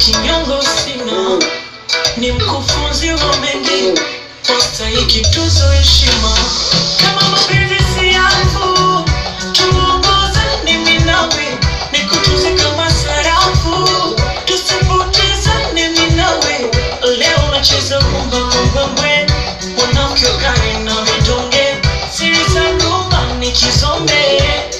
kinyongo sina ni mkufunzi wa mengi wastahiki tuzo heshima kama mapenzi si yangu tuongoze ni minawe ni kutuzi kama sarafu tusipotezane minawe leo nacheza kumba kumbwembwe mwanamke ukari na vidonge siri za rumba ni kizombe